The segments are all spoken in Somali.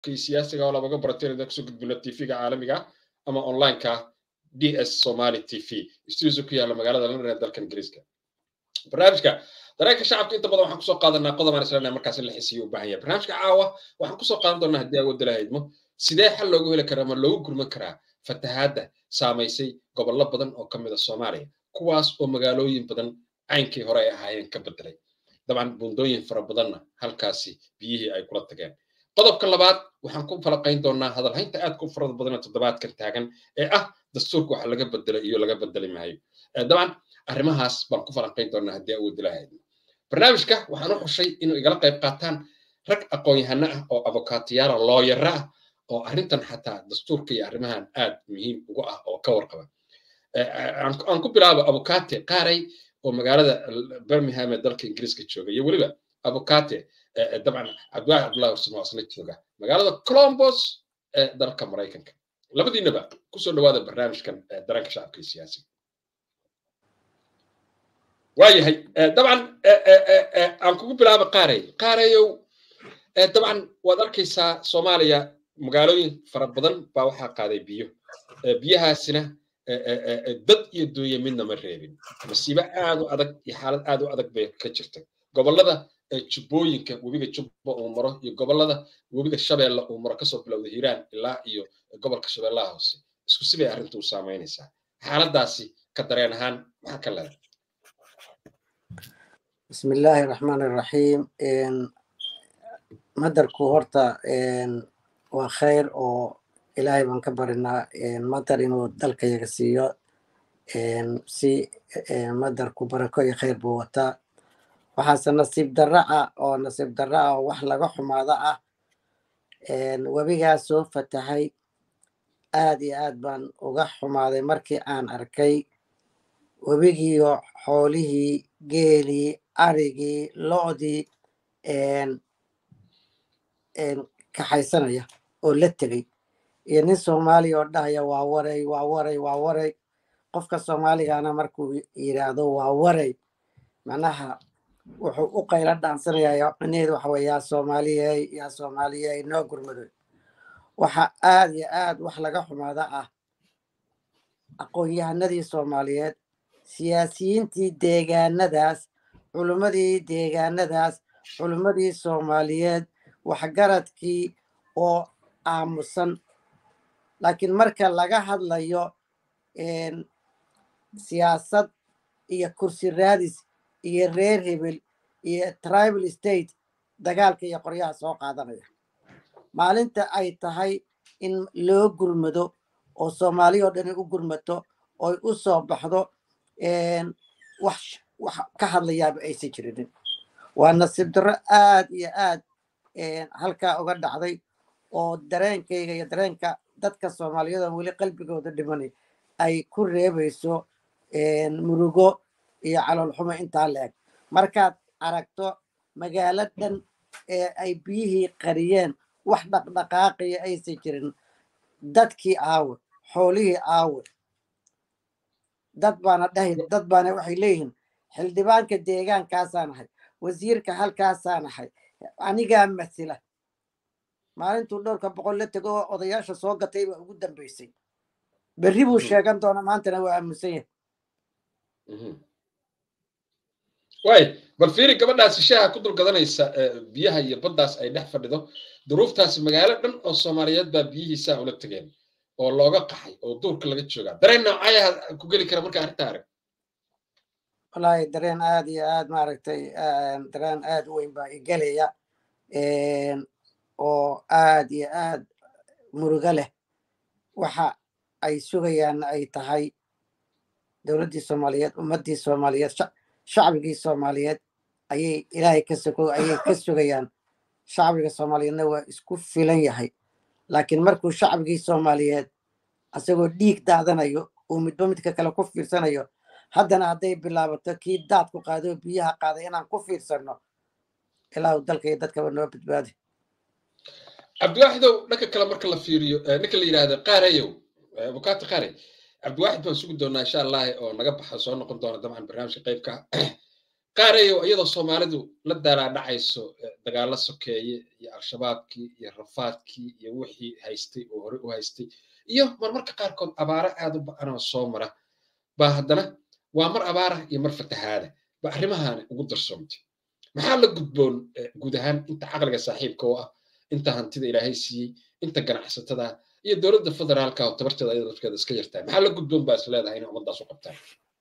kii siyaasiga oo labaga barateen kusoo gudbino tvga caalamiga ama onlineka ds somali tv studio ku yaalla magaalada london ee dalkan ingiriiska barnaamijka dareenka shacabka inta badan waxaan kusoo qaadanaa qodob aan islenahay markaas in la xisiyo u baahan yahay barnaamijka caawa waxaan kusoo qaadan doonaa haddii awoodda la haydmo sidee xal loogu heli karaa ama loogu gurman karaa fatahaadda saamaysay gobollo badan oo ka mid a soomaaliya kuwaas oo magaalooyin badan caynkii hore ay ahaayeen ka bedelay dabcan buundooyin fara badanna halkaasi biyihii ay kula tageen qodobka labaad waxaan ku falaqayn doonaa hadalhaynta aadka u farada badan ee toddobaadkan taagan ee ah dastuurka waxa laga bedelay iyo laga bedeli maayo dabcan arrimahaas baan ku falanqayn doonaa haddii awoodi lahayd barnaamijka waxaan u xushay inuu igala qayb qaataan rag aqoon-yahano ah oo abukaatiyaala looyara ah oo arrintan xataa dastuurka iyo arrimahan aad muhiim ugu ah oo ka warqaba aan ku bilaabo abukate qaaray oo magaalada birmingham ee dalka ingiriiska jooga iyo weliba abukate dabcan cabdiwaaxi cabdullahi warsamo asna jooga magaalada colombos ee dalka maraykanka labadiinaba kusoo dhawaada barnaamijkan dareenka shacabka iyo siyaasiga waayahay dabcan aan kugu bilaabo qaaray qaarayow dabcan waad arkaysaa soomaaliya magaalooyin fara badan baa waxaa qaaday biyo biyahaasina dad iyo duunya midna ma reebin masiibo aad u adag iyo xaalad aad u adag bay ka jirta gobollada jubbooyinka webiga jubba uu maro iyo gobollada webiga shabeelle uu maro kasoo bilowda hiiraan ilaa iyo gobolka shabeellaha hoose isku sibay arrintu u saamaynaysaa xaaladaasi ka dareen ahaan maxaa ka leedahay بسم الله الرحمن الرحيم مدركو هورتا وخير oo ilaahay baan ka barinaa madar inuu dalka yaga siiyo si madarku barako iyo khayr buu wataa waxaase nasiib darra ah oo nasiib darra ah oo wax laga xumaado ah webigaas soo fatahay aad iyo aad baan uga xumaaday markii aan arkay webigiiyo xoolihii geelii arigii lo'dii kaxaysanaya oo la tegey iyo nin soomaaliya oo dhahaya waa waray waa waray waa waray qofka soomaaligana markuu yidhaahdo waa waray macnaha wuxuu u qaylo dhaansanayaa micnaheedu waxa weye yaa soomaaliyey yaa soomaaliyey noo gurmado waxa aad iyo aad wax laga xumaada ah aqoon-yahanadii soomaaliyeed siyaasiyiintii deegaanadaas culimmadii deegaanadaas culimmadii soomaaliyeed waxgaradkii oo aamusan laakiin marka laga hadlayo siyaasad iyo kursi raadis iyo reer hebel iyo tribal state dagaalka iyo qoryaha soo qaadanaya maalinta ay tahay in loo gurmado oo soomaaliya oo dhani u gurmato oy u soo baxdo wax wax ka hadlayaaba aysan jirinin waa nasiib darro aad iyo aad halkaa uga dhacday oo dareenkayga iyo dareenka dadka soomaaliyeed oo weli qalbigooda dhimanay ay ku reebayso murugo iyo caloolxumo intaa la eg markaad aragto magaalo dhan ee ay biyihii qariyeen wax dhaqdhaqaaqaya aysan jirin dadkii aawe xoolihii aawe dad baana dhahay dad baana waxay leeyihiin xildhibaanka deegaankaasaan ahay wasiirka halkaasaan ahay anigaa masila maalintuu dhowrka boqol la tego oo odayaasha soo gatay baa ugu dambeysay berri buu sheegan doona maantana waa aamusan yahay waay bal fiiri gabadhaasi shaaha ku dul gadanaysa biyaha iyo baddaas ay dhex fadhido duruuftaasi magaalo dhan oo soomaaliyeed baa biyihiisaa ula tegeen oo looga qaxay oo duurka laga joogaa dareen noocayaha ku geli kara marka arrinta arag wallaahi dareen aad iyo aad maaragtay dareen aad u weyn baa igelaya oo aad iyo aad murugo leh waxa ay sugayaan ay tahay dowladdii soomaaliyeed ummaddii soomaaliyeed shacbigii soomaaliyeed ayay ilaahay ka sugo ayay ka sugayaan shacbiga soomaaliyeedna waa isku filan yahay laakiin markuu shacbigii soomaaliyeed asagoo dhiig daadanayo uu midba midka kale ku fiirsanayo haddana hadday bilaabato kii daad ku qaadoo biyaha qaaday inaan ku fiirsanno ilaahu dalka iyo dadkaba noo badbaadi cabdiwaaxidow dhanka kale marka la fiiriyo ninka la yidhaahda qaarayow abukaati qaare cabdiwaaxid baan sugi doonaa insha allah oo naga baxa soo noqon doona dabcan barnaamijka qaybka qaarayo iyadoo soomaalidu la daalaadhacayso dagaalo sokeeye iyo al-shabaabkii iyo rafaadkii iyo wixii haystay oo hore u haystay iyo marmarka qaarkood abaaro aad u ba-anoo soo mara baa haddana waa mar abaara iyo mar fatahaada ba arrimahaani ugu darsoomtay maxaa la gudboon guud ahaan inta caqliga saaxiibka u ah inta hantida ilaahay siiyey inta ganacsatada iyo dowladda federaalka oo tabarteeda ayada dadkeeda iska yartahay maxaa la gudboon baa is leedahay inay ummaddaas u qabtaan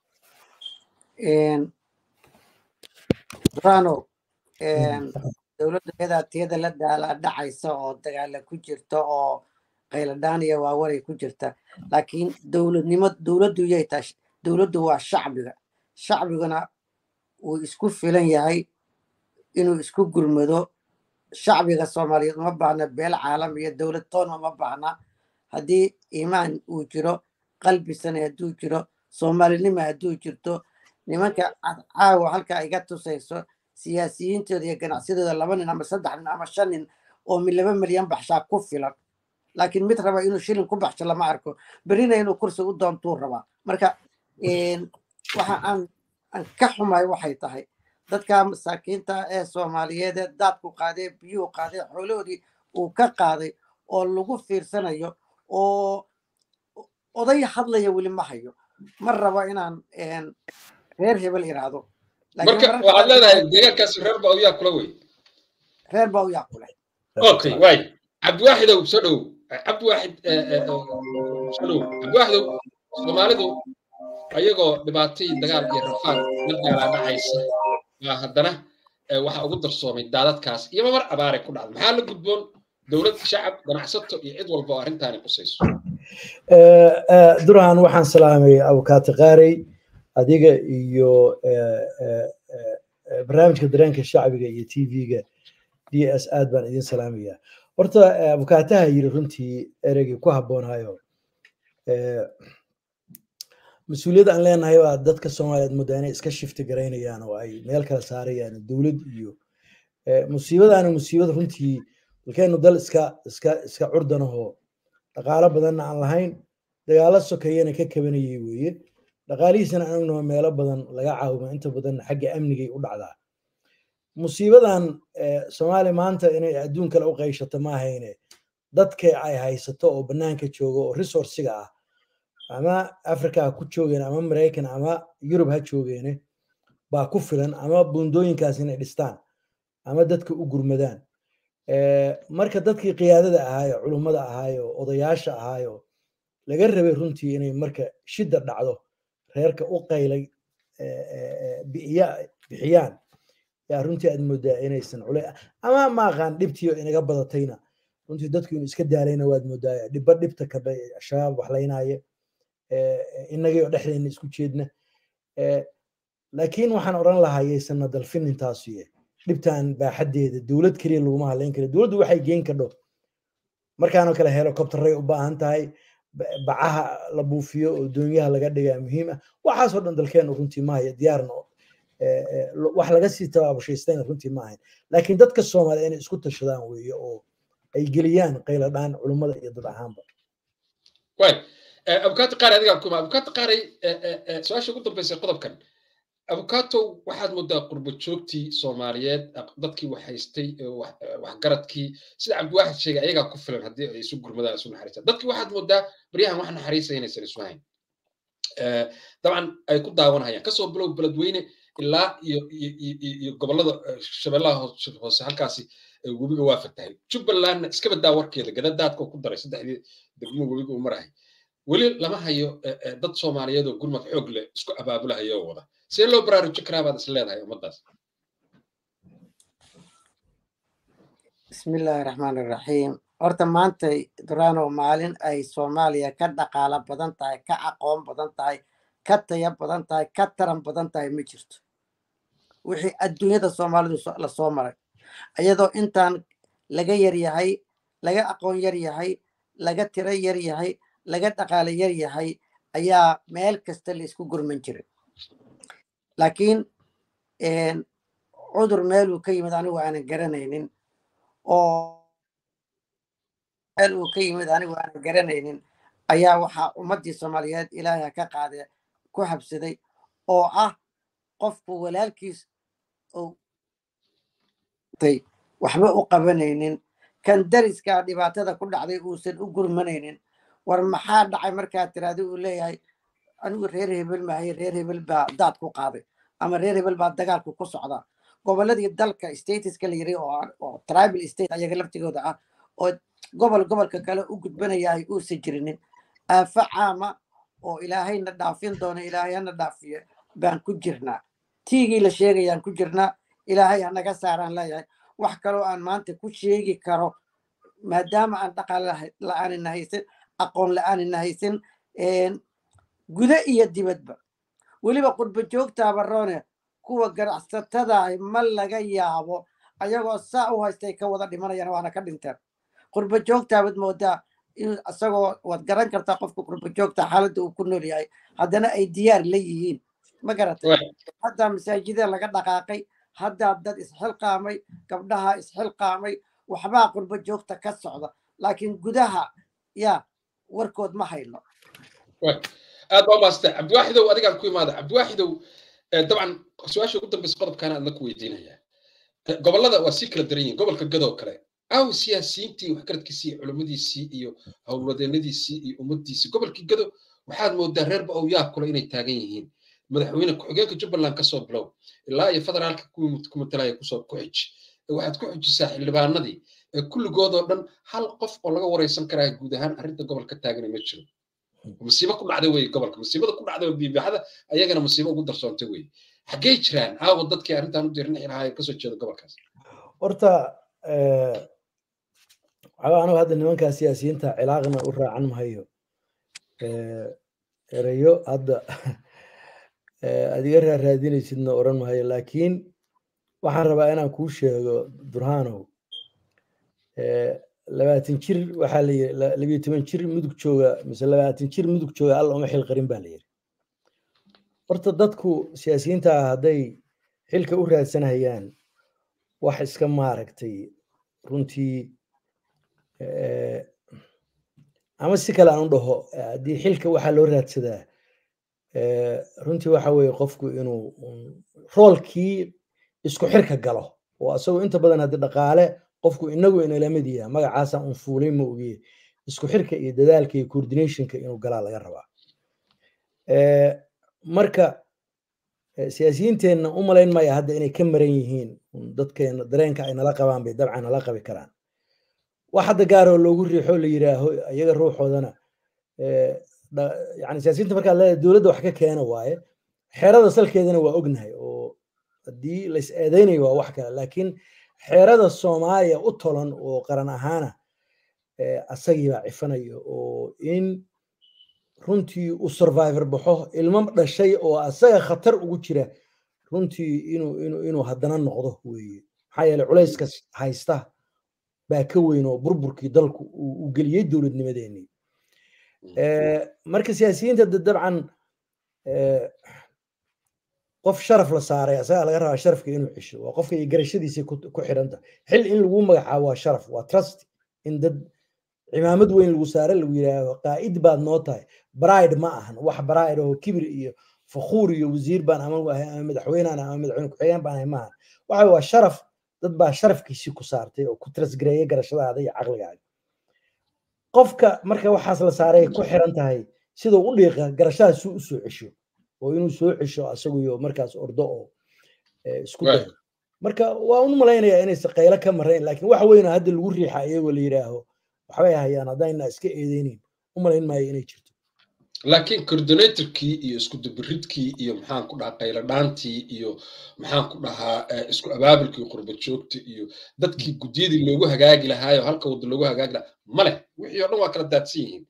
rano dowladda iyadaa tiyada la daala dhacaysa oo dagaala ku jirta oo qayladhaan iyo waawaray ku jirta laakiin dowladnimo dowladdu yay tahay dowladdu waa shacbiga shacbiguna wuu isku filan yahay inuu isku gurmado shacbiga soomaaliyeed uma baahna beel caalam iyo dowlad toona uma baahna haddii iimaan uu jiro qalbisana hadduu jiro soomaalinima hadduu jirto nimanka caawa halka iga tusayso siyaasiyiintooda iyo ganacsadooda laba nin ama saddex nin ama shan nin oo laba milyan baxshaa ku filan laakiin mid raba inuu shilin ku baxsho lama arko berina inuu kursi u doontuu rabaa marka waxa aan aan ka xumay waxay tahay dadka masaakiinta ee soomaaliyeed ee daadku qaaday biyuhu qaaday xoolahoodii uu ka qaaday oo lagu fiirsanayo oo oday hadlaya weli ma hayo ma rabo inaan reer hebel iraahdo marka waxaad leedahay deegaankaasi reer baa uyaa kula wey reer baa uyaa kule okay waay cabdiwaaxidow soo dhow cabdiwaaxid soo dhow cabdiwaaxidow soomaalidu ayagoo dhibaatay dagaal iyo rafaad la daalaadhacaysa waa haddana waxa ugu darsoomay daadadkaas iyo mamar abaaray ku dhacda maxaa la gudboon dowlad shacab ganacsato iyo cid walba oo arrintaani qusayso duraan waxaan salaamay abukaati qaarey adiga iyo barnaamijka dareenka shacbiga iyo t v-ga d s aad baan idin salaamaya horta abukaataha yiri runtii ereygii ku habboonayo mas-uuliyad aan leenahay baa dadka soomaaliyeed mudda inay iska shifti garaynayaan oo ay meel kala saarayaan dowlad iyo musiibadaana musiibad runtii dalkeenu dal iska iska iska curdanahoo dhaqaalo badanna aan lahayn dagaalo sokeeyana ka kabanayay weeye dhaqaalihiisana anagnaho meelo badan laga caawimo inta badanna xagga amnigay u dhacdaa musiibadan soomaaliya maanta inay adduun kale u qayshato ma ahayne dadka ay haysato oo bannaanka jooga oo resourciga ah ama africa ha ku joogeen ama maraykan ama yurub ha joogeene baa ku filan ama buundooyinkaas inay dhistaan ama dadka u gurmadaan marka dadkii qiyaadada ahaayo culummada ahaayo odayaasha ahaayo laga rabay runtii inay marka shidda dhacdo reerka u qaylay bixiyaan yaa runtii aad moodaa inaysan culay ama maaqaan dhibtiyo inaga badatayna runtii dadku inuu iska daalayna waad moodaa dhibba dhibta kadha shabaab waxlaynaya innagii oo dhexdeena isku jeedna laakiin waxaan odhan lahaa yaysanna dalfinin taasuye dhibtan baaxaddeeda dowlad keliya laguma hadlayn kara dowladdu waxay geyn kadho markaanoo kale helicopteray u baahan tahay bacaha la buufiyo oo doonyaha laga dhigaa muhiim ah waxaasoo dhan dalkeenu runtii maahayo diyaarna wax laga sii tabaabushaystanna runtii ma ahayn laakiin dadka soomaaliya inay isku tashadaan weeye oo ay geliyaan qayladhaan culummada iyo dad ahaanba abukato qaari adigaa kuma abukato qaaray su-aasha ugu dambeysay qodobkan abukato waxaad moodaa qurbo joogtii soomaaliyeed dadkii wax haystay waxgaradkii sida cabdiwaaxid sheegay ayagaa ku filan haddii ay isu gurmadaan isu naxariistaan dadkii waxaad moodaa baryahan wax naxariisa inaysan isu hayn dabcan ay ku daawanayaan kasoo bilow beledweyne ilaa iyo iyo gobollada shabeellaha hoose halkaasi webiga waa fatahay jubbalandna iska badaa warkeeda gadadaadka ku daray saddexdii degmo webiga uu marahay weli lama hayo dad soomaaliyeed oo gurmad xoog leh isku abaabulahayo oo wada see loo baraarujin karaa baad is leedahay ummaddaas bismillaahi raxmaani raxiim horta maanta durano maalin ay soomaaliya ka dhaqaalo badan tahay ka aqoon badan tahay ka taya badan tahay ka taran badan tahay ma jirto wixii adduunyada soomaalidu lasoo maray iyadoo intaan laga yar yahay laga aqoon yar yahay laga tiro yar yahay laga dhaqaalo yar yahay ayaa meel kasta la isku gurman jiray laakiin cudur meeluu ka yimid anigu aanan garanaynin oo meel uu ka yimid anigu aanan garanaynin ayaa waxaa ummaddii soomaaliyeed ilaahay ka qaade ku habsaday oo ah qofku walaalkiis waxba u qabanaynin kan dariskaa dhibaatada ku dhacday uusan u gurmanaynin war maxaa dhacay markaad tiraahdo uu leeyahay anigu reer hebel maahay reer hebel baa daad ku qaaday ama reer hebel baa dagaalku ku socdaa goboladii dalka statuska la yiri oo tribal state ayaga laftigooda ah oo gobol gobolka kale u gudbanayahay uusan jirinin aafo caama oo ilaahayna dhaafin doono ilaahayana dhaafiyo baan ku jirnaa tiigii la sheegayaan ku jirnaa ilaahay hanaga saaraan leeyahay wax kaloo aan maanta ku sheegi karo maadaama aan dhaqaale la-aanina haysan aqoon la-aanina haysan guda iyo dibadba weliba qurba joogtaaba roone kuwa ganacsatadaah ma laga yaabo ayagoo saa u haystay ka wada dhimanayaan waana ka dhinteen qurba joogtaabad moodaa in isagoo waad garan kartaa qofka qurba joogta xaaladda uu ku nool yahay haddana ay diyaar la yihiin ma garatay haddaa masaajida laga dhaqaaqay haddaa dad isxilqaamay gabdhaha isxilqaamay waxbaa qurba joogta ka socda laakiin gudaha yaa warkood ma hayno aad baa umaasantay cabdiwaaxidow adigaan ku imaada cabdiwaaxidow dabcan su-aasha ugu dambeysa qodobkaana aadna ku weydiinaya gobollada waa sii kala daran yihin gobolka gadoo kale aw siyaasiyiintii waxgaradkiisii culimmadiisii iyo howlwadeenadiisii iyo ummaddiisii gobolkii gado waxaad moodaa reerba ow yaab kule inay taagan yihiin madaxweyne ku-xigeenka jubbaland kasoo bilow ilaa iyo federaalka ku matalaya kusoo ku xij waxaad ku xijisaa xildhibaanadii kulligoodoo dhan hal qof oo laga wareysan karaa guud ahaan arrinta gobolka taagana ma jiro musiibo ku dhacday wey gobolka musiibada ku dhacday biibaxada ayagana musiibo ugu darsoontay wey xaggee jiraan aawo dadkii arrintan u diirnixi lahaa kasoo jeeda gobolkaas horta waxaa anigu hadda nimankaa siyaasiyiinta cilaaqna u raacan mahayo erayo hadda adiga raaraadinaysidna oran mahayo laakiin waxaan rabaa inaan kuu sheego durhanow labaatan jir waxaa la yiri labiyo toban jir mudug jooga mise labaatan jir mudug jooga alla uma xil qarin baa la yiri horta dadku siyaasiyiinta ah hadday xilka u raadsanayaan wax iska maaragtay runtii ama si kale aan u dhaho haddii xilka waxaa loo raadsadaa runtii waxa weeye qofku inuu roolkii isku xirka galo oo asagoo inta badan haddi dhaqaale qofku inagu inalamid yaha magacaasaan un fuulay ma ogiye isku xirka iyo dadaalka iyo coordinationka inuu galaa laga rabaa marka siyaasiyiinteenna u malayn maya hadda inay ka maran yihiin dadkeena dareenka ay nala qabaan bay dabcan nala qabi karaan wax hadda gaaroo loogu riixo la yiraaho iyaga ruuxoodana yani siyaasiyiinta markaa leedahay dowladda wax ka keena waaye xeerada salkeedana waa ognahay oo haddii lais eedeynayo waa wax kale laakiin xeerada soomaaliya u tolan oo qaran ahaana asagiibaa cifanayo oo in runtii u survivor baxo ilmo dhashay oo asaga khatar ugu jira runtii inuu inuu inuu haddana noqdo weeye maxaa yeele culayska haysta baa ka weyn oo burburkii dalku uu geliyey dowladnimadeenii marka siyaasiyiinta dabcan qof sharaf la saaray asagaa laga rabaa sharafka inuu cesho waa qofka iyo garashadiisii ku xidhanta xil in lagu magacaabo waa sharaf waa trust in dad cimaamad weyn lagu saare lagu yidhaaho qaa'id baad noo tahay bride ma ahan wax bride oo kibir iyo fakhuur iyo wasiir baan ama ahay ama madaxweynaan ama madaxweyne ku-xigeen baan ahay maahan waxa waa sharaf dad baa sharafkiisii ku saartay oo ku trasgareeya garashadaada iyo caqligaaga qofka marka waxaas la saaray ku xiran tahay siduu u dhiiqa garashadaas suu u soo cesho oo inuu soo cesho asaguyo markaas ordo oo isku dayo marka waa un malaynayaa inaysa qaylo ka marayn laakiin wax weynoo hadda lagu riixa iyagoo la yidhaaho waxbay hayaan haddayna iska eedeynin u malayn maayo inay jirto laakiin coordinatorkii iyo isku dubiridkii iyo maxaan ku dhahaa qayladhaantii iyo maxaan ku dhahaa isku abaabulkii qurba joogta iyo dadkii guddiyadii loogu hagaagi lahaayo halka wadda loogu hagaagi lahaa male wixii oo dhan waa kala daadsan yihiin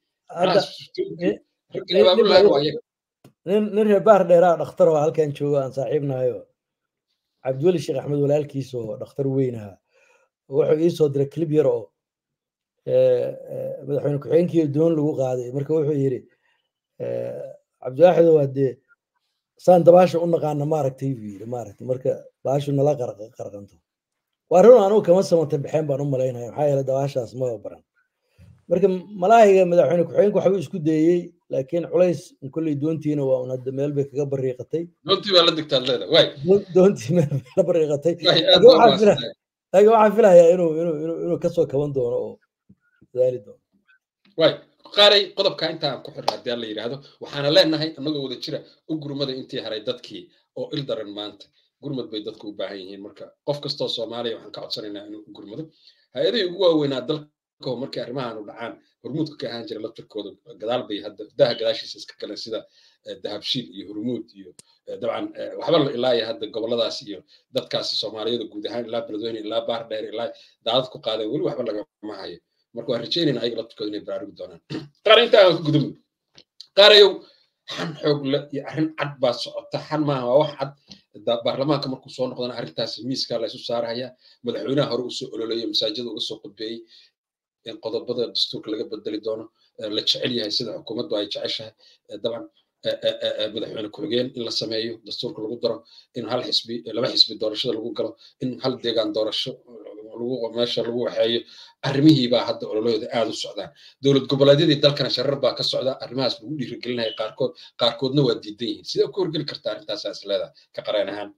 nin reer baar dheeraa dhakhtar oo halkan jooga aan saaxiibnahayo cabdiweli sheekh axmed walaalkiis oo dhakhtar weyn ahaa wuxuu ii soo diray clip yar oo madaxweyne ku-xigeenkii doon lagu qaaday marka wuxuu yidhi cabdiwaaxido waa dee saan dabaasha u naqaana maaragtay buu yidhi maaragtay marka baashu nala qarqanto waa run anugu kama samata baxeen baan u malaynaya maxaa yeele dabaashaas ma baran marka malaahiga madaxweyne ku-xigeenka waxbuu isku dayey laakiin culays kolley doontiina waa un hadda meel bay kaga bariiqatay doontii baa la digtaad leeda waay doontii meel bay la bariiqatay waay aad laakiin baa waxaan fila- mahadsantahay laakiin waxaan filayaa inuu inuu inuu inuu kasoo kaban doono oo dadaali doono waay qaaray qodobka inta aan ku xirna haddii aan la yidhaahdo waxaana leenahay annagoo wada jira u gurmada intii haray dadkii oo il daran maanta gurmad bay dadku u baahan yihiin marka qof kastoo soomaaliya waxaan ka codsanaynaa inuu u gurmado hay-adihii ugu waaweynaa dalka markii arrimahan u dhacaan hormuudka ka ahaan jira laftirkooda gadaal bay hadda daha gadaashiisa iska galeen sida eh, dahabshiil iyo hormuud iyo eh, dabcan eh, waxba la ilaaya hadda goboladaas iyo dadkaasi soomaaliyada guud ahaan ilaa beledweyne ilaa baar dheer ilaa daadad ku qaadeen weli waxba lagama hayo marka waan rajeynayna ayaga laftirkooda inay baraarugi doonaan qaar inta aan ka gudubno qaarayow xan xoog le iyo arrin cad baa socota xan maaha waa wax cad da- baarlamaanka markuu soo noqdana arrintaasi miiskaa laysu saaraya madaxweynaha hore usoo ololeeyay masaajida uga soo qudbeeyey in qodobada dastuurka laga bedeli doono eh, la jecel yahay sida xukuumaddu ay jeceshahay eh, dabcan eh, eh, eh, eh, madaxweyne ku-xigeen in la sameeyo dastuurka lagu daro in hal xisbi eh, laba xisbi doorashada lagu galo in hal deegaan doorasho lagu meesha lagu waxeeyo arrimihii baa hadda ololahooda aad u socdaan dowlad goboleedyadii dalkana sharar baa ka socda arrimahaas lagu dhiirigelinaya qaarkood qaarkoodna waa diidan yihiin sidee ku horgeli kartaa arrintaasaa is leedahay ka qareen ahaan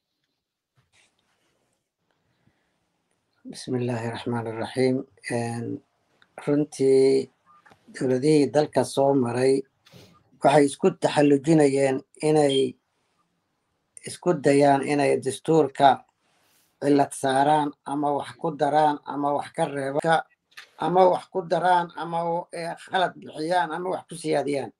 بسم الله الرحمن الرحيم Een, runtii dowladihii dalka soo maray waxay isku taxallujinayeen inay isku dayaan inay dastuurka cilad saaraan ama wax ku daraan ama wax ka reebaan ama wax ku daraan ama eh, khalad bixiyaan ama wax ku siyaadiyaan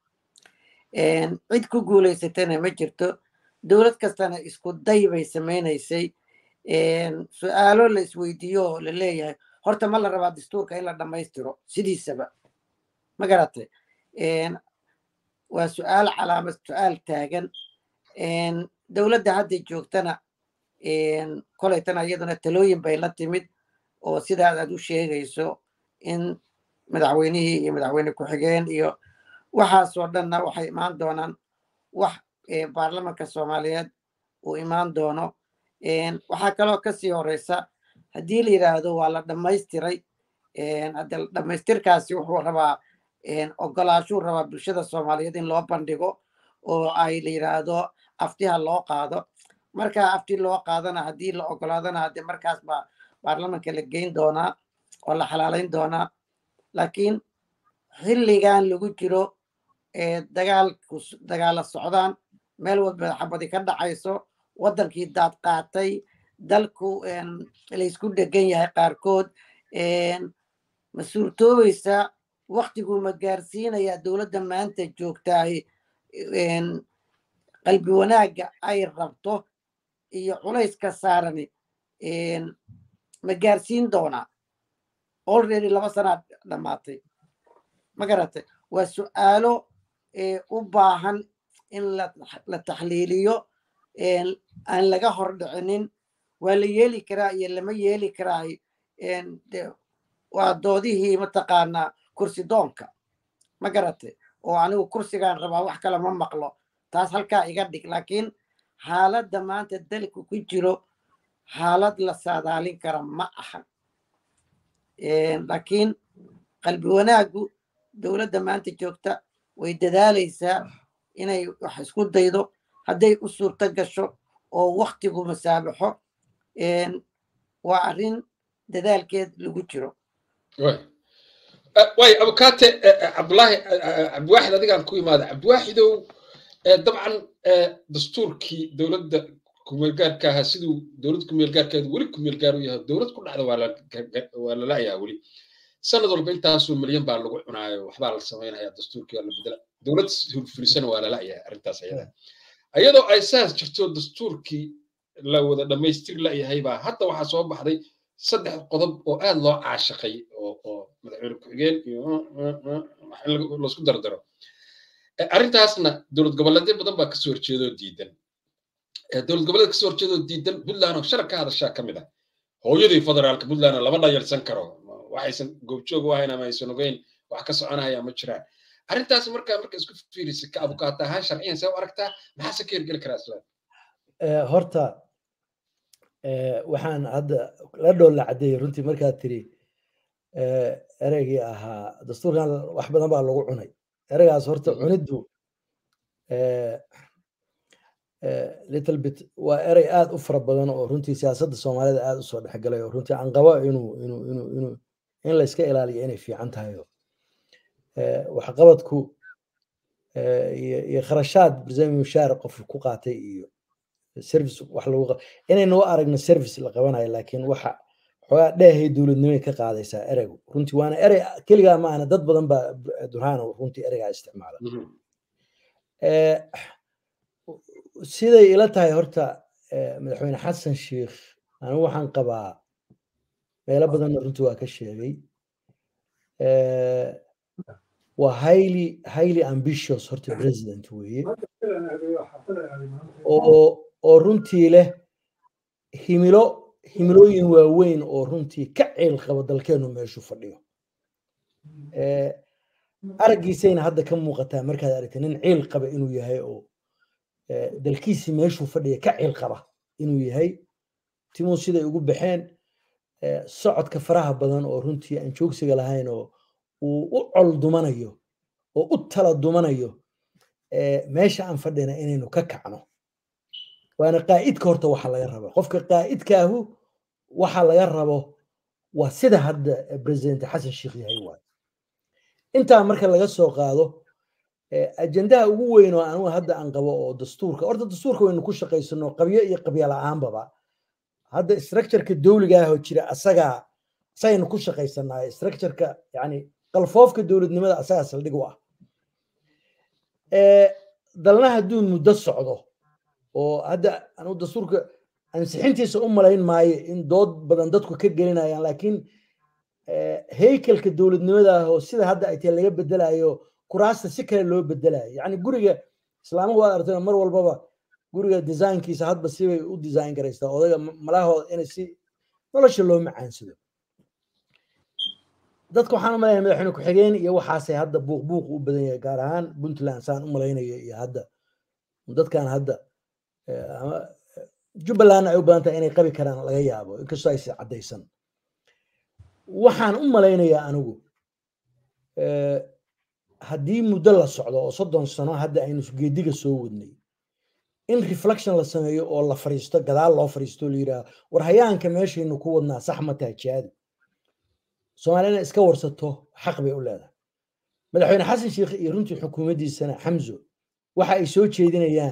Een, cid ku guulaysatana ma jirto dowlad kastana isku day bay samaynaysay Een, su-aalo la isweydiiyo oo la leeyahay horta ma la rabaa dastuurka in la dhammaystiro sidiisaba ma garatay Een, waa su-aal calaamad su-aal taagan Een, dowladda hadda joogtana een, kolaytana iyaduna talooyin bay la timid oo sidaas aad u sheegayso in madaxweynihii iyo madaxweyne ku-xigeen iyo waxaasoo dhanna waxay imaan doonaan wax eh, baarlamanka soomaaliyeed uu imaan doono Een, waxaa kaloo kasii horeysa haddii la yidhaahdo waa la dhammaystiray een, hadda dhammaystirkaasi wuxuu rabaa een, ogolaashuu rabaa bulshada soomaaliyeed in loo bandhigo oo ay la yidhaahdo aftiha loo qaado marka afti loo qaadana haddii la ogolaadana hadde markaas baa baarlamanka la geyn doonaa oo la xalaaleyn doonaa laakiin xilligan lagu jiro ee dagaalku s- dagaala socdaan meel walba xabadi ka dhacayso waddankii daad qaatay dalku een, laysku dhegan yahay qaarkood een, ma suurtoobaysa waktiguu ma gaarsiinayaa dowladda maanta joogtahay een, qalbi wanaagga ay rabto iyo culayska saarani een, ma gaarsiin doonaa already laba sanaad dhammaatay ma garatay waa su-aalo ee, u baahan in la la taxliiliyo een, aan laga hordhicinin waa la yeeli karaa iyo lama yeeli karaa een, de- waa doodihii mataqaanaa kursi doonka ma garatay oo anigu kursigaan rabaa wax kale ma maqlo taas halkaa iga dhig laakiin xaaladda maanta dalku ku jiro xaalad la saadaalin kara ma aha Een, laakiin qalbi wanaaggu dowladda maanta joogta way dadaalaysaa inay wax isku daydo hadday u suurto gasho oo waktigu masaabaxo een, waa arrin dadaalkeed lagu jiro waay Eh, waay abukaate eh, eh, cabdulaahi eh, eh, cabdiwaaxid adigaan ku imaada cabdiwaaxidow eh, dabcan eh, dastuurkii dowladda kumeelgaarka ahaa siduu dowlad kumeelgaarkeedu weli kumeelgaar u yahay dowlad ku dhacda waa la ga- ga- waa la la'yaha weli sanad walba intaasoo milyan baa lagu cunaayo waxbaa la samaynaya dastuurkii waa la bedela dowlad fulfisana waa la la'yahay arrintaas ayada iyadoo ay saas jirto dastuurkii la wada dhammaystiri la'yahay baa hadda waxaa soo baxday saddex qodob oo aad loo caashaqay oo oo madaxweyne ku-xigeen iyo wax in lagu- laisku dardaro Eh, arrintaasna dowlad goboleedyo badan baa kasoo horjeedoo diidan Eh, dowlad goboleed kasoo horjeedoo diidan puntland oo sharaf ka hadashaa ka mid ah hooyadii federaalka puntlandna lama dhayalsan karo waxaysan goobjoog u ahayn ama aysan ogeyn wax ka soconaya ma jiraan arrintaas markaa marka isku fiirisa ka abukaata ahaan sharciyan see u aragtaa maxaase ka hirgeli karaa isla Eh, horta eh, waxaan hadda la dhool la caddeeyey runtii markaad tiri eh, ereygii ahaa dastuurkan wax badan baa lagu cunay ereygaas horta cuniddu little bit waa erey aad u fara badan oo runtii siyaasadda soomaalida aad usoo dhexgalay oo runtii aan qabo inuu inuu inuu inuu in la iska ilaaliyo inay fiican tahay oo waxqabadku iyo kharashaad barzami mushaar qof ku qaatay iyo service wax lagu inaynu u aragno service la qabanayo laakiin waxa xoogaa dheehay dowladnimay ka qaadaysaa ereygu runtii waana erey keligaa ma ahna dad badan baa durhaan runtii ereygaa isticmaala siday ila tahay horta madaxweyne xasan sheikh anigu waxaan qabaa meelo badanna runtii waa ka sheegay waa highly highly ambitious horta president weeye oo oo runtii leh himilo himilooyin waaweyn oo runtii ka ceel qaba dalkeenu meeshu fadhiyo araggiisayna hadda ka muuqataa markaad aragtay nin ciil qaba inuu yahay oo dalkiisii meeshuu fadhiya ka ciil qaba inuu yahay timuu siday ugu baxeen socodka faraha badan oo runtii aan joogsiga lahayn oo uu u col dumanayo oo u tala dumanayo meesha aan fadhina inaynu ka kacno waana qaa'idka horta waxa laga raba qofka qaa'idkaahu waxa laga rabo waa sida hadda president xasan sheikh yahay waay intaa marka laga soo qaado ajendaha ugu weyn oo anigu hadda aan qabo oo dastuurka horta dastuurka waynu ku shaqaysano qabyo iyo qabyo la-aanbaba hadda structureka dowliga ah oo jira asagaa asagaynu ku shaqaysanaa structureka yani qalfoofka dowladnimada asagaa saldhig u ah dalna hadduu muddo socdo oo hadda anigu dastuurka ansixintiisa u malayn maayo in dood badan dadku ka gelinayaan laakiin heykelka dowladnimada ah oo sida hadda ay tahay laga bedelayo kuraasta si kale loo bedelayo yani guriga islaamahu waad aragtay mar walbaba guriga designkiisa hadba sibay u design garaystaa odaga malahooda inay si nolosha loo macaansado dadka waxaan u malaynaya madaxweyne ku-xigeen iyo waxaasay hadda buuq buuq u badan yahay gaar ahaan puntland saan u malaynayo iyo hadda dadkan hadda ama jubbalandna ay u badan tahay inay qabi karaan laga yaabo inkastoo aysi caddaysan waxaan u malaynayaa anigu haddii muddo la socdo oo soddon sano hadda aynu geediga soo wadnay in reflection la sameeyo oo la fariisto gadaal loo fariisto la yidhaha war hayaanka meeshaynu ku wadnaa sax ma taha jihaadi soomaaliya inay iska warsato xaq bay u leedahay madaxweyne xasan sheikh iyo runtii xukuumaddiisana xamzo waxa ay soo jeedinayaan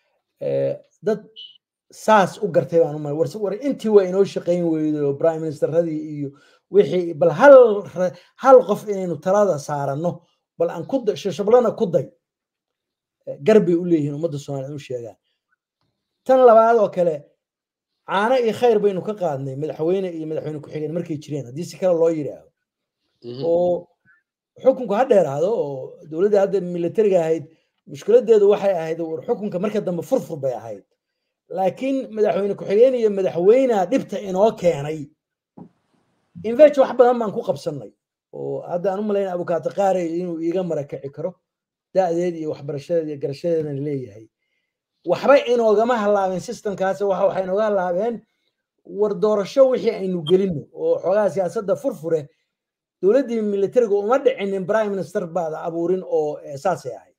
dad saas u gartay baan u malay war intii waa inoo shaqayn weydo prime ministerradii iyo wixii bal hal hal qof inaynu talada saaranno bal aan ku shashablana ku day gar bay u leeyihiin ummadda soomaaliya u sheegaan tan labaad oo kale caano iyo khayr baynu ka qaadnay madaxweyne iyo madaxweyne ku-xigeen markay jireen haddii si kale loo yidhaahdo oo xukunku ha dheeraado oo dowladda hadda militariga ahayd mushkiladeedu waxay ahayd war xukunka marka dambe furfur bay ahayd laakiin madaxweyne ku-xigeen iyo madaxweynea dhibta inoo keenay invech wax badan baan ku qabsannay oo hadda aan u malayna abukaata qaare inuu iiga marakaci karo da'deed iyo waxbarashadeed iyo garashadeedana leeyahay waxba inoogama halaabeen systemkaas waxa waxay inooga halaabeen war doorasho wixii aynu gelino oo xoogaha siyaasadda furfure dowladdii militariga uma dhicinin prime minister baada abuurin oo saasay ahayd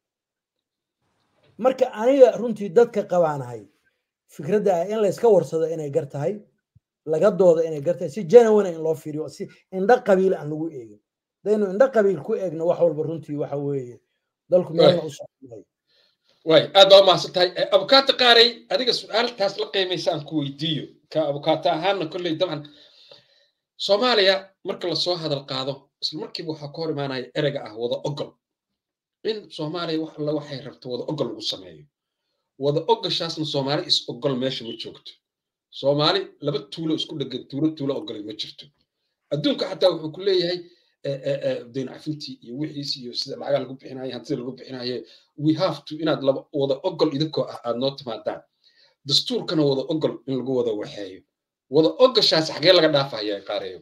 marka aniga runtii dadka qabaanahay fikradda ah in layska warsado inay gar tahay laga dooda inay gar tahay si genuine in loo fiiriyo si indho qabiil aan lagu eegin hadaynu indho qabiil ku eegno wax walba runtii waxa weeye dalku meelna u socday way aad baa umahadsan tahay abukaata qaaray adiga su-aaltaas la qiimaysa aan ku weydiiyo ka abukaata ahaana kolley dabcan soomaaliya marka lasoo hadal qaado isla markiiba waxaa ka hor imaanaya ereyga ah wada ogol in soomaaliya wax alla waxay rabto wada ogol lagu sameeyo wada ogoshaasna soomaali is ogol meesha ma joogto soomaali laba tuulo isku dhegan tuulo tuulo ogolay ma jirto adduunka xataa wuxuu ku leeyahay dayn cafintii iyo wixiis iyo sida lacaga lagu bixinayo hantida lagu bixinayo we have to inaad laba wada ogol idinkoo ah aad noo timaadaan dastuurkana wada ogol in lagu wada waxeeyo wada ogoshaas xagee laga dhaafaya qaareeyo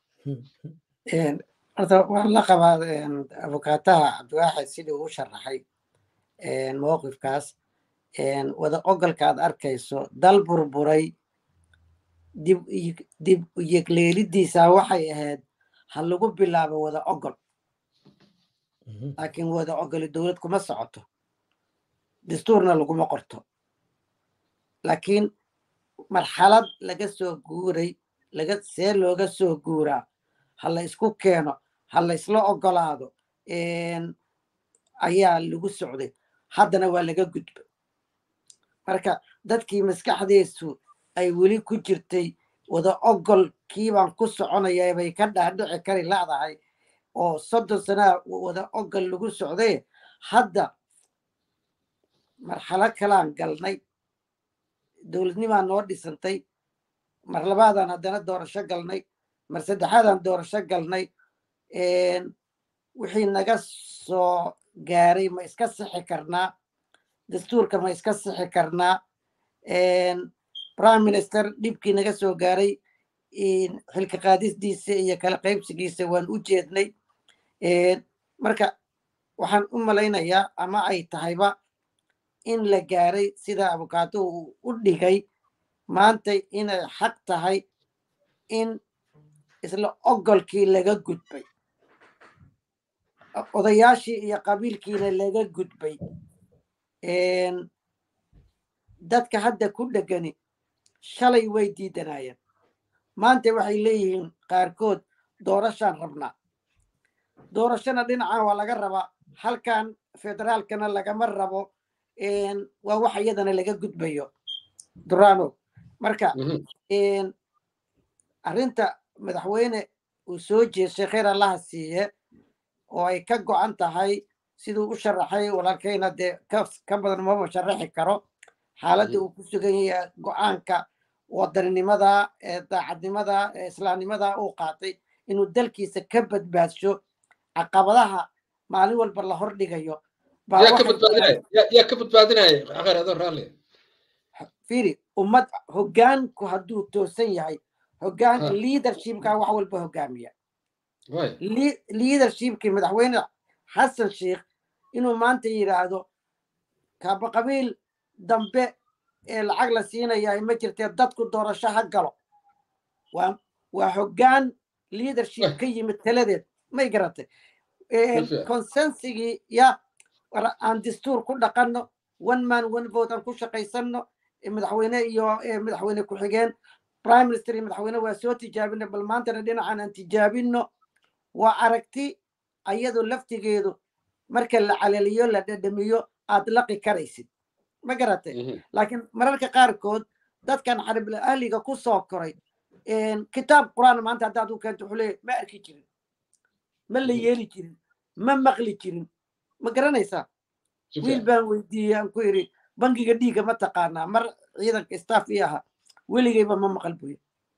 horta waan la qabaa abukaataha cabdiwaaxid sidii uu sharaxay mowqifkaas wada ogolka aad arkayso dal burburay dib dib yegleelidiisa waxay ahayd ha lagu bilaabo wada ogol laakiin wada ogoli dowlad kuma socoto dastuurna laguma qorto laakiin marxalad laga soo guuray laga see looga soo guuraa ha la isku keeno ha la isla ogolaado ayaa lagu socday haddana waa laga gudba marka dadkii maskaxdiisu ay weli ku jirtay wada ogol kiibaan ku soconaya bay ka dhaadhici kari ladahay oo soddon sanaa wada ogol lagu socday hadda marxalo kalaan galnay dowladnimaan noo dhisantay mar labaadaan haddana doorasho galnay mar saddexaadaan doorasho galnay wixii naga soo gaaray ma iska sixi karnaa dastuurka ma iska sixi karnaa prime minister dhibkii naga soo gaaray xilka qaadisdiisa iyo kala qaybsigiisa waan u jeednay marka waxaan u malaynayaa ama ay tahayba in la gaaray sida abukaato uu u dhigay maanta inay xaq tahay in isla ogolkii laga gudbay odayaashii iyo qabiilkiina laga gudbay dadka hadda ku dhegani shalay way diidanayeen maanta waxay leeyihiin qaarkood doorashaan rabnaa doorashona dhinacan waa laga rabaa halkan federaalkana lagama rabo waa wax iyadana laga gudbayo durano marka arrinta madaxweyne uu soo jeeshay kheyr allaha siiye oo ay ka go'an tahay siduu u sharaxay walaalkayna dee ka badan maba sharaxi karo xaaladda uu ku sugan yahay go'aanka wadaninimada ee daacadnimada ee islaamnimada uu qaatay inuu dalkiisa ka badbaadsho caqabadaha maalin walba la hordhigayo yaa ka badbaadinaya akheer adoo raalli fiiri ummad hoggaanku hadduu toosan yahay hoggaanka leadershipka wax walba hoggaamiya leadershipkii madaxweyne xasan sheikh inuu maanta yidhaahdo kaaba qabiil dambe ee lacag la siinaya ma jirtee dadku doorasho ha galo waa hoggaan leadership ka yimid taladeed may garatay consensigii ya aan dastuur ku dhaqanno one man one vote aan ku shaqaysanno madaxweyne iyo madaxweyne ku-xigeen prime minister iyo madaxweyne waa soo tijaabino bal maantana dhinacan aan tijaabino waa aragti ayadu laftigeedu marka la calaliyo la dhadhamiyo aad laqi karaysid ma garatay laakiin mararka qaarkood dadkan carabila ahliga ku soo koray kitaab qur'aan maanta haddaad u keento wuxuu leeyahy ma arki jirin ma la yeeli jirin ma maqli jirin ma garanaysaa wiil baan weydiiyey aan ku yidhi bangiga dhiigga ma taqaanaa mar ciidanka staff ii ahaa weligayba ma maqal buyo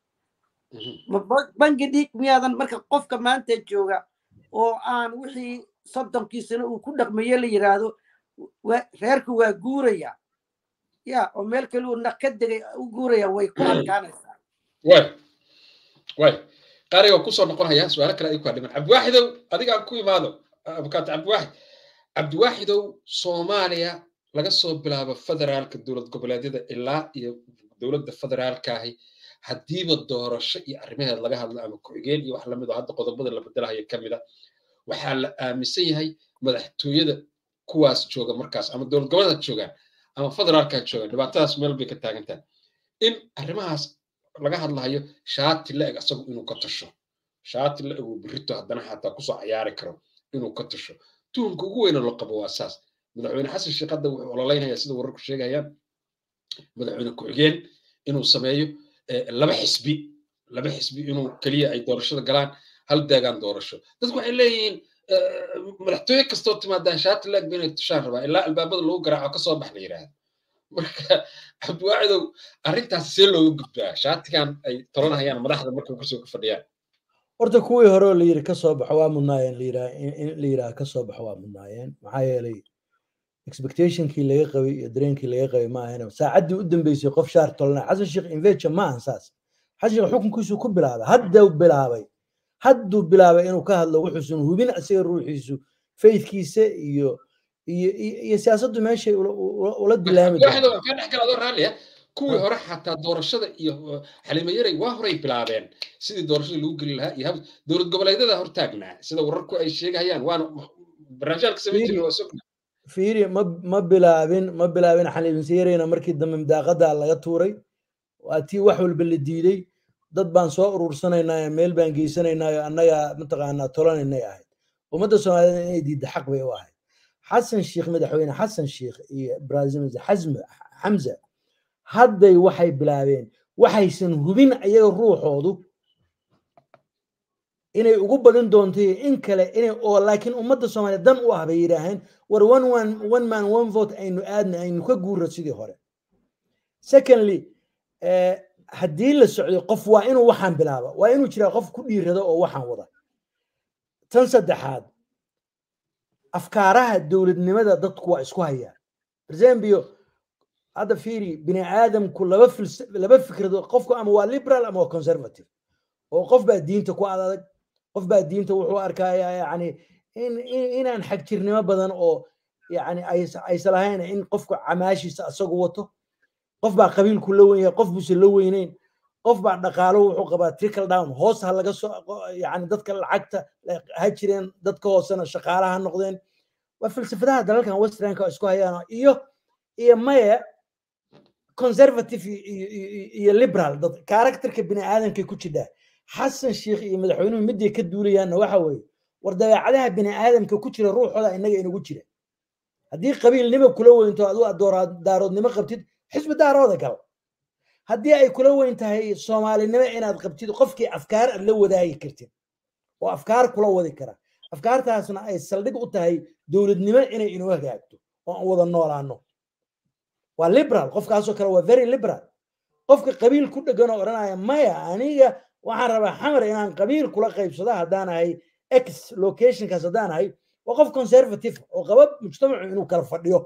bangi dhiig miyaadan marka qofka maanta jooga oo aan wixii soddonkiisana uu ku dhaqmayo la yidhaahdo reerku waa guuraya ya oo meel kale uu naq ka degay u guuraya way ku adkaanaysaa way way qaariga kusoo noqonaya su-aalo kale ay ku hadhiman cabdiwaaxidow adigaan ku imaado abukaato cabdiwaaxid cabdiwaaxidow soomaaliya laga soo bilaabo federaalka dowlad goboleedyada ilaa iyo dowladda federaalkaahi haddiiba doorasho iyo arrimaheed laga hadlo ama ku-xigeen iyo wax lamid oo hadda qodobada la bedelahayo ka mida waxaa la aaminsan yahay madaxtooyada kuwaas jooga markaas ama dowlad goboleedka joogaan ama federaalka joogaan dhibaatadaas meel bay ka taagan tahay in arrimahaas laga hadlahayo shaati la eg asagu inuu ka tasho shaati la eg uu birito haddana xataa kusoo cayaari karo inuu ka tasho tuhunka ugu weyna loo qabo waa saas madaxweyne xasan sheekh hadda wuxuu ololaynaya sida wararku sheegayaan madaxweyne ku-xigeen inuu sameeyo laba xisbi laba xisbi inuu keliya ay doorashada galaan hal deegaan doorasho dadku waxay leeyihiin madaxtooye kastoo timaadaan shaati la eg ba inay tushaan rabaa ilaa albaabada lagu garaaco kasoo bax la yidhaahdo marka cabdiwaacidow arrintaas see looga gudbaa shaatigan ay tolanayaan madaxda markay kusoo ka fadhiyaan horta kuwii hore oo la yidhi kasoo baxo waa mudnaayeen in la yidhaha kasoo baxo waa mudnaayeen maxaa yeelay expectationkii laga qabay iyo dareenkii laga qabay ma ahayn saacaddii u dambeysay qof shaar tolnaa xasan sheekh inveja ma ahan saas xasan sheekh xukunkiisu ku bilaabay hadduu bilaabay hadduu bilaabay inuu ka hadlo wuxuusan hubin isaga ruuxiisu faithkiisa iyo iyo iyo siyaasaddu meeshay ula dilaami waxaan ka dhex gala adoo raalliya kuwii hore xataa doorashada iyo xalimo yaray waa horay bilaabeen sidii doorashada lagu geli lahaa iyo dowlad goboleedyada hortaagnaa sida wararku ay sheegayaan waana barnaamijyaalka samayn jiray waa sogna fiiri ma ma bilaabin ma bilaabin xaliimsiyareyna markii dambe midaaqada laga tuuray waa tii wax walba la diiday dad baan soo urursanaynaayo meel baan geysanaynaayo annaga mataqaanaa tolanaynay ahayd ummadda soomaaliyeed inay diidda xaq bay u ahayd xasan sheikh madaxweyne xasan sheikh iyo brazil xasme xamza hadday waxay bilaabeen waxaysan hubin ayaga ruuxoodu inay ugu badin doonto in kale inay oo laakiin ummadda soomaaliya dan u ah bay yidhaaheen war one one one man one vote aynu aadna aynu ka guurro sidii hore secondly haddii la socdo qof waa inuu waxaan bilaaba waa inuu jiraa qof ku dhiirado oo waxaan wada tan saddexaad afkaaraha dowladnimada dadku waa isku hayaan example hadda fiiri bini aadamku laba laba fikradood qofku ama waa liberal ama waa conservative oo qof baa diinta ku adag qof baa diinta wuxuu arkaya yani in inaan xagjirnimo badan oo yani aysa lahayn in qofku camaashiisa asagu wato qof baa qabiilku la wen yahay qof buuse la weyneyn qof baa dhaqaalo wuxuu qabaa trickle down hoos ha laga soo yani dadka lacagta ha jireen dadka hoosena shaqaala ha noqdeen waa falsafadaha dalalkan westernka isku hayaan iyo iyo maya conservative iyo liberal dad karakterka bini aadamkay ku jidhaa xasan sheikh iyo madaxweynuhu miday ka duulayaanna waxa weeye war dabeecadaha bini aadamka ku jira ruuxooda inaga inagu jira haddii qabiilnimo kula weynto aduu daaroodnimo qabtid xisbi daarooda gal haddii ay kula weyn tahay soomaalinimo inaad qabtid qofkii afkaar aad la wadaagi kartid oo afkaar kula wadi kara afkaartaasna ay saldhig u tahay dowladnimo inay inoo hagaagto oo aan wada noolaano waa liberal qofkaasoo kale waa very liberal qofka qabiil ku dhegan oo odhanaya maya aniga waxaan rabaa xamar inaan qabiil kula qaybsado haddaan ahay x locationkaas haddaan ahay waa qof conservative oo qaba mujtamacu inuu kala fadhiyo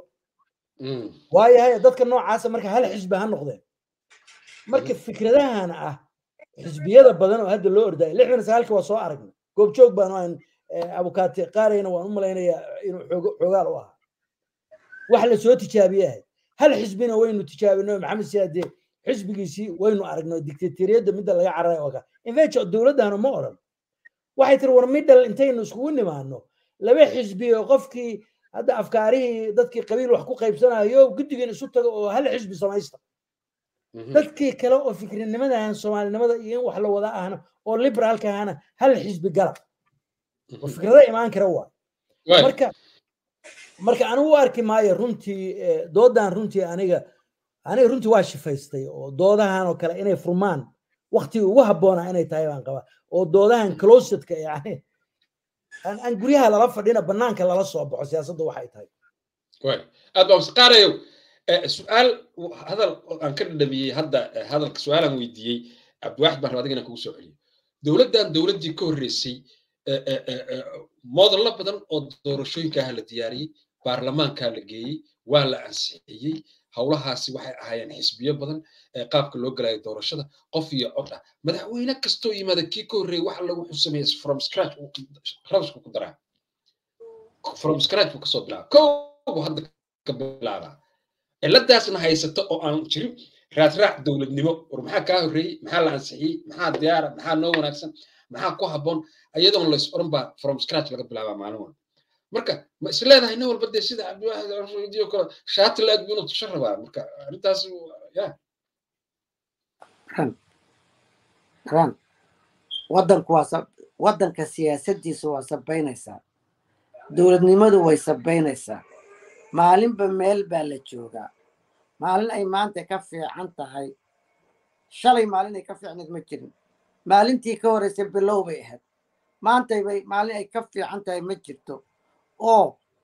waayahay dadka noocaasa marka hal xisbi ha noqdeen marka fikradahan ah xisbiyada badan oo hadda loo ordaya lixdan sagaalkii waa soo aragnay goobjoog baanu ahan abukaate qaarayna waan u malaynayaa inuu xoogaal u ahaa wax la soo tijaabiye ahayd hal xisbina waynu tijaabino maxamed siyaade xisbigiisii waynu aragnay dictatoriyadda midda laga cararay oo ka infejo dowladdana ma odhan waxay tiri war midhal intaynu iskugu nimaano laba xisbi oo qofkii hadda afkaarihii dadkii qabiil wax ku qaybsanayo guddigan isu tago oo hal xisbi samaysta dadkii kale oo fikrinimadahan soomaalinimada iyo in wax la wada ahna oo liberaalka ahana hal xisbi gala oo fikrada imaan kara waa marka marka anigu u arki maayo runtii doodan runtii aniga aniga runtii waa shifaystay oo doodahan oo kale inay furmaan waktigii ugu habboonaa inay tahay baan qabaa oo doodahan closetka yani aan guryaha lala fadhina banaanka lala soo baxo siyaasadda waxay tahay aad baa masqaarayow su-aal hadal aan ka dhadhamiyey hadda hadalka su-aalaan weydiiyey cabdiwaaxid baan raba adiga inaan kugu soo celiyo dowladdan dowladdii ka horreysay moodallo badan oo doorashooyinkaha la diyaariyey baarlamaankaa la geeyey waa la ansixiyey howlahaasi waxay ahaayeen xisbiyo badan qaabka loo galayo doorashada qof iyo cod ah madaxweyne kastoo yimaada kii ka horreeyey waxa lagu xusameeya from scratch rabsku ku daraa from scratch buu kasoo bilaaba kow buu hadda ka bilaabaa ciladaasna haysata oo aan jirin raadraac dowladnimo war maxaa kaa horreeyey maxaa la ansixiyey maxaa diyaara maxaa noo wanaagsan maxaa ku habboon ayadoon lays oran baa from scratch laga bilaabaa maalin walba marka ma is leedahay nin walba dee sida cabdiwaaxid kale shaati la-eg buu inuu tusho rabaa marka arrintaas ya ran ran waddanku waa waddanka siyaasaddiisu waa sabaynaysaa dowladnimadu way sabaynaysaa maalinba meel baa la joogaa maalin ay maanta ka fiican tahay shalay maalin ay ka fiicneed ma jirin maalintii ka horreysay bilow bay ahayd maantay bay maalin ay ka fiican tahay ma jirto oo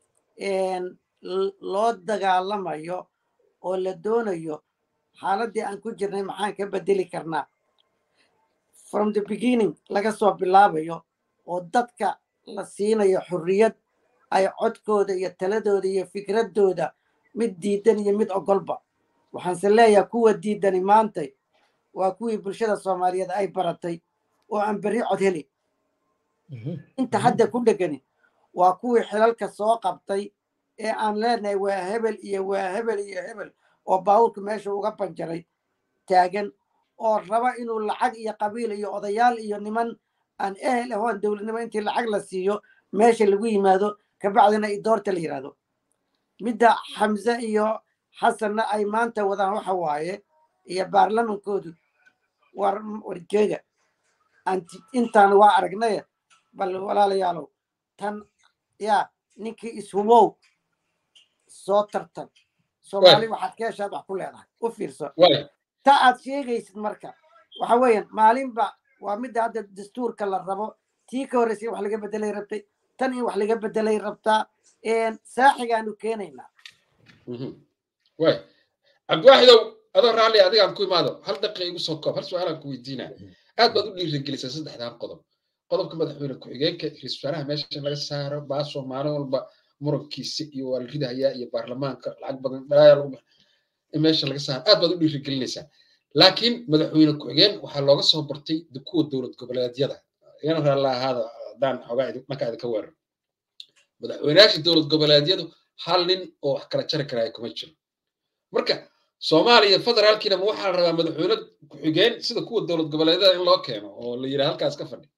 loo dagaalamayo oo la doonayo xaaladdii aan ku jirnay maxaan ka bedeli karnaa from the beginning laga soo bilaabayo oo dadka la siinayo xurriyad ay codkooda iyo taladooda iyo fikraddooda mid diidan iyo mid ogolba waxaanse leeyahay kuwa diidani maantay waa kuwii bulshada soomaaliyeed ay baratay oo aan berri cod heli inta hadda ku dhegani waa kuwii xilalka soo qabtay ee aan leenahay waa hebel iyo waa hebel iyo hebel oo baawurka meesha uga banjaray taagan oo raba inuu lacag iyo qabiil iyo odayaal iyo niman aan ehel ahoon dowladnimo intii lacag la siiyo meesha lagu yimaado kabacdina i doorta la yidhahdo midda xamse iyo xasanna ay maanta wadaan waxa waaye iyo baarlamankoodu war warjeega anti intaan waa aragnay bal walaalayaalow tan yaa ninkii ishubow soo tartan soomaali waxaad ka heshaad wax ku leedahay u fiirso ta aad sheegaysid marka waxa weeyaan maalinba waa midda hadda dastuurka la rabo tii ka horreysay wax laga bedelay rabtay tan in wax laga bedelay rabtaa saaxigaanu keenaynaa way cabdiwaaxidow adoo raalli adigaan ku imaado hal daqiiqa igu soo koob hal su-aalaan ku weydiinaa aad baad u dhiirigelisay saddexdan qodob qodobka madaxweyne ku-xigeenka ra-iisul wasaaraha meesha laga saaro baasoo maalin walba murankiisa iyo waa la ridahayaa iyo baarlamaanka lacag badan dhalaaya lagu in meesha laga saaro aad baad u dhiirigelinaysaa laakiin madaxweyne ku-xigeen waxaa looga soo bartay kuwa dowlad goboleedyada igana raalla ahaada haddaan xoogaa dhanka idinka weerar madaxweynayaasha dowlad goboleedyadu hal nin oo wax kala jari karaya kuma jiro marka soomaaliya federaalkiina ma waxaa la rabaa madaxweyne ku-xigeen sida kuwa dowlad goboleedyada in loo keeno oo la yidhaha halkaas ka fadhi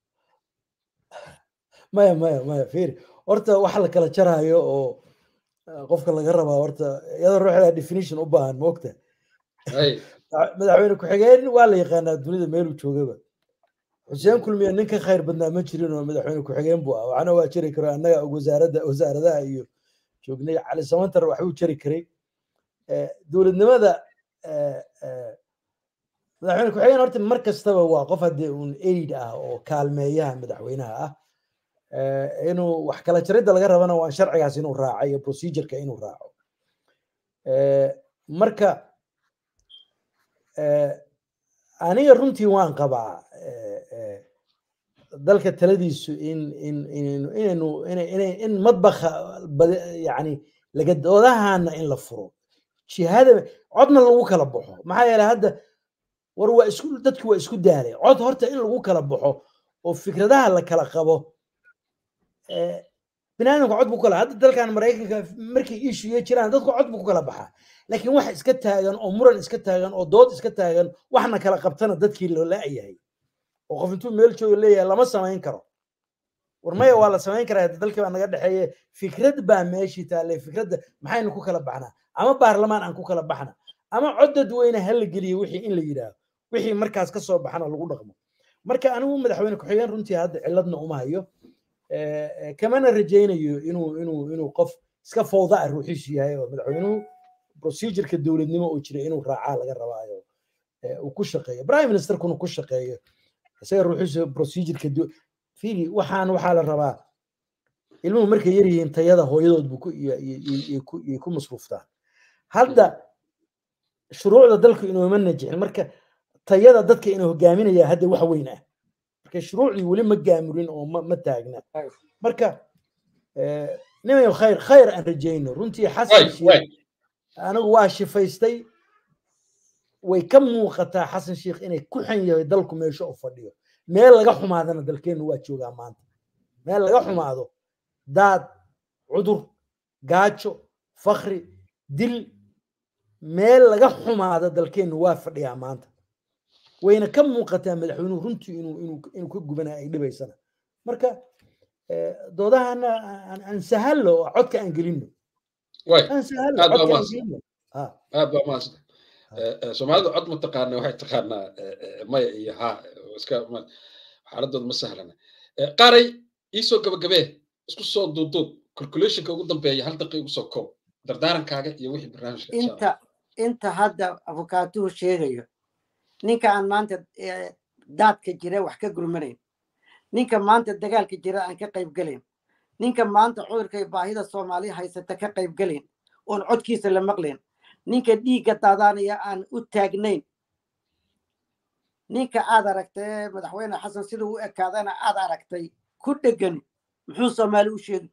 maya maya maya fiiri horta waxa la kala jaraayo oo qofka laga rabaa horta iyadoo ruuxda definition u baahan moogta madaxweyne ku-xigeen waa la yaqaanaa dunida meeluu joogaba xuseen kulmiya nin ka khayr badnaa ma jirin oo madaxweyne ku-xigeen buu ah waxna waa jari karo annaga wasaaradda wasaaradaha iyo joognay cali samantar waxbuu jari karay dowladnimada madaxweyne ku-xigeen horta mar kastaba waa qof haddii un aid ah oo kaalmeeyaha madaxweynaha ah inuu wax kala jaridda laga rabana waa sharcigaas inuu raaco iyo procedureka inuu raaco marka aniga runtii waan qabaa dalka taladiisu in in inaynu in madbakha yani lagadoodahaana in la furo jihada codna lagu kala baxo maxaa yeele hadda war waa isku dadki waa isku daalay cod horta in lagu kala baxo oo fikradaha la kala qabo binaadamka cod buu kala hadda dalkan maraykanka markay ishuye jiraan dadku cod buu ku kala baxaa laakiin wax iska taagan oo muran iska taagan oo dood iska taagan waxna kala qabtana dadkii loo la-yahay oo qof intuu meel jooga leeyahay lama samayn karo war maya waa la samayn karaa dalkii baa naga dhexeeye fikrad baa meeshii taale fikradda maxaynu ku kala baxnaa ama baarlamaan aan ku kala baxna ama cod dadweyne ha la geliye wixii in la yidhaaho wixii markaas ka soo baxana lagu dhaqmo marka anigu madaxweyne ku-xigeen runtii hadda ciladna uma hayo kamana rajaynayo inuu inuu inuu qof iska fowda ah ruuxiisu yahay oo madaxweynuhu procedureka dowladnimo uu jira inuu raacaa laga rabaayo uu ku shaqeeyo prime ministerkuna ku shaqeeyo isaga ruuxiisu procedureka fiili waxaan waxaa la rabaa ilmuhu markay yar yihiin tayada hooyadood buu ku ku masruuftaan hadda shuruucda dalku inooma najixin marka tayada dadka ina hogaaminaya hadda wax weyn ah marka shuruucdii weli ma gaamurin oo ma taagna marka nimayo khayr khayr aan rajayno runtii xasan sheekh anigu waa shifaystay way ka muuqataa xasan sheekh inay ku xan yahay dalku meesha u fadhiyo meel laga xumaadana dalkeennu waa joogaa maanta meel laga xumaado daad cudur gaajo fakri dil meel laga xumaado dalkeennu waa fadhiyaa maanta wayna ka muuqataa madaxweynuhu runtii inuu inuu inuu ka gubanaya ay dhibaysana marka doodahana aan sahallo oo codka aan gelino aan sahallo codka aan gelino aad baa maasanta soomaalidu cod ma taqaana waxay taqaanaa maya iyo ha iska xaaladooda ma sahlana qaaray iisoo gabagabee isku soo duuduud calculationka ugu dambeeya hal daqiiqa ugu soo koob dardaarankaaga iyo wixii barnaamijka inta inta hadda afukaatuhu sheegayo ninka aan maanta daadka jira wax ka gurmanayn ninka maanta dagaalka jira aan ka qayb gelayn ninka maanta cudurkay baahida soomaaliya haysata ka qayb gelayn oon codkiisa la maqlayn ninka dhiigga daadaanaya aan u taagnayn ninka aad aragtay madaxweyne xasan siduu u ekaadana aad aragtay ku dhegan muxuu soomaali u sheegi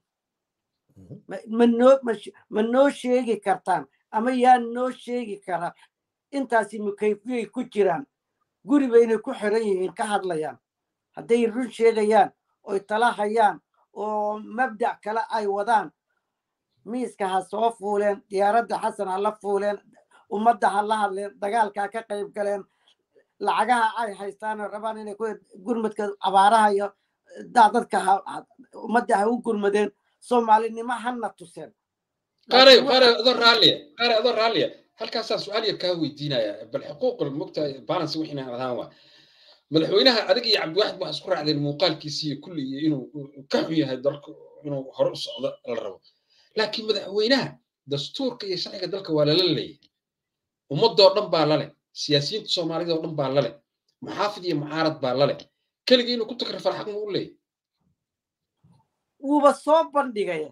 ma noo sheegi kartaan ama yaa noo sheegi kara intaasi mukayfiyay ku jiraan guri baynay ku xiran yihiin ka hadlayaan hadday run sheegayaan oy tala hayaan oo mabdac kale ay wadaan miiska ha soo fuuleen diyaaradda xasan ha la fuuleen ummadda ha la hadleen dagaalkaa ka qayb galeen lacagaha ay haystaan oo rabaan inay ku gurmadka abaaraha iyo daadadka ummadda ha u gurmadeen soomaalinimo hana tuseen qaare qaare adoo raalliya qaare adoo raalliya halkaasaan su-aal yar kaa weydiinaya bal xuquuqul mogta balance wixina adhaan waa madaxweynaha adig iyo cabdiwaxid waxaa isku raacdeen muuqaalkiisi iyo kulli iyo inuu ka xun yahay dalka inuu hore u socdo la rabo laakiin madaxweynaha dastuurka iyo sharciga dalka waa lala leeyahay ummadoo dhan baa lale siyaasiyiinta soomaalida oo dhan baa lale muxaafid iyo mucaarad baa lale keligii inuu ku takrifal xaq ma u leeyahay wuuba soo bandhigaya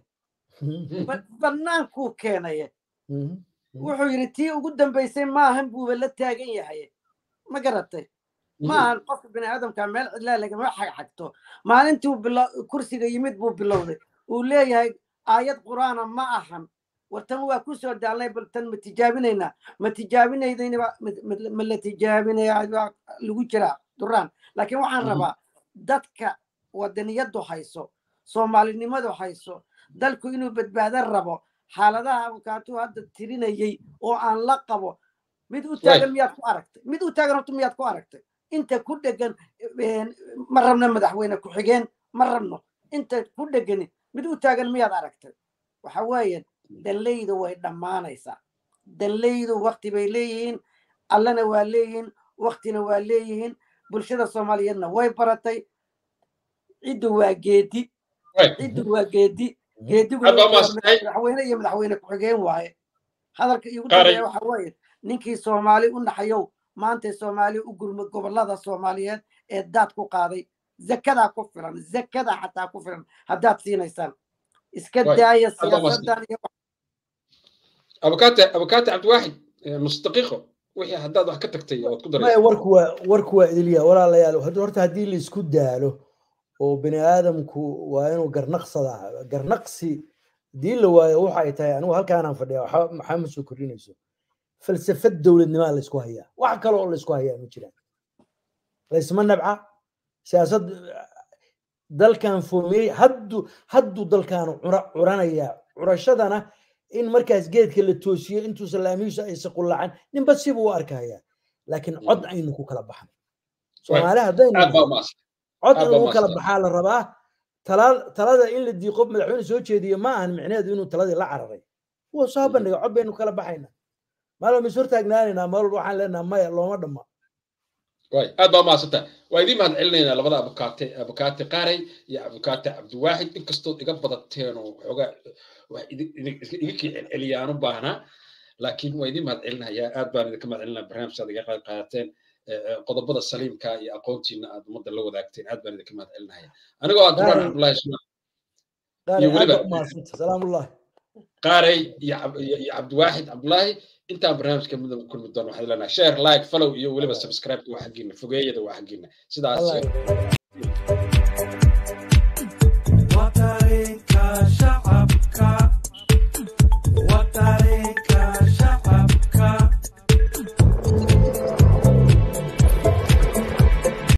bannaankuu keenaya wuxuu yidhi tii ugu dambaysay maahan buuba la taagan yahay ma garatay maahan qofka bini aadamka meel cidlaa lagama xagxagto maalintuu kursiga yimid buu bilowday uu leeyahay aayad qur'aana ma ahan wartan waa ku soo daalnay bal tan ma tijaabinaynaa ma tijaabinaydayna ma la tijaabinaya lagu jiraa duraan laakiin waxaan rabaa dadka wadaniyadu hayso soomaalinimadu hayso dalku inuu badbaado rabo xaaladaha abukaatuu hadda tirinayay oo aan la qabo mid u taagan miyaad ku aragtay mid u taagan horta miyaad ku aragtay inta ku dhegan ma rabno madaxweyne ku-xigeen ma rabno inta ku dhegani mid u taagan miyaad aragtay waxa weeye danleydu way dhammaanaysaa danleydu wakti bay leeyihiin allana waa leeyihiin waktina waa leeyihiin bulshada soomaaliyeedna way baratay ciddu waa geedi ciddu waa geedi geedigumadaxweyne iyo madaxweyne ku-xigeen waaye hadalka iigu dambeeya waxa weeye ninkii soomaali u naxayow maantay soomaali u gurmad gobolada soomaaliyeed ee daad ku qaaday zakadaa ku filan zakadaa xataa ku filan haddaad siinaysaan iska daaya siyaasadan iyo abukaate abukaate cabdiwaaxid nus daqiiqo wixii haddaad wax ka tagtay ood ku daray warku waa warku waa idilya walaalayaal horta haddii la isku daalo oo bini aadamku waa inuu garnaqsadaa garnaqsi haddii la waayo waxa ay tahay anigu halkaanaan fadhiya maxaa ma soo kordhinayso falsafad dowladnimaa laysku hayaa wax kale oo laysku hayaa ma jiraan laysma nabca siyaasad dalkan foomiyey haddu hadduu dalkaanu curanaya curashadana in markaas geedka la toosiyo intuusan laamihiisu aysa qullacan ninba sibuu u arkaya laakiin cod aynu ku kala baxno soomaali haddaynu cod in lagu kala baxaa la rabaa talada in la diiqo madaxweyne soo jeediyo ma ahan micneheedu inuu taladii la cararay wuu soo bandhiga cod baynu kala baxayna maalin is hortaagnaanaynaa meel walba waxaan leenaha maya looma dhamma way aad baa mahadsanta waa idiin mahad celinaynaa labada abukaate abukaate qaaray iyo abukaate cabdiwaaxid inkastood iga badateen oo xoogaa wax iga kii celceliyaan u baahnaa laakiin waa idiin mahad celinayaa aad baan idinka mahad celinaa barnaamijkaad iga qayb qaadateen qodobada saliimka iyo aqoontiina aad ummadda la wadaagteen aad baan idinka mahad celinaya anigoo ah duraan cabdullaahi sumaan iyo weliba salaamullahi qaaray iyo cabdiwaaxid cabdullaahi intaan barnaamijka midna kulmi doono waxaad leenahay share like follow iyo weliba subscribe waa xaggiina fogeeyada waa xaggiina sidaas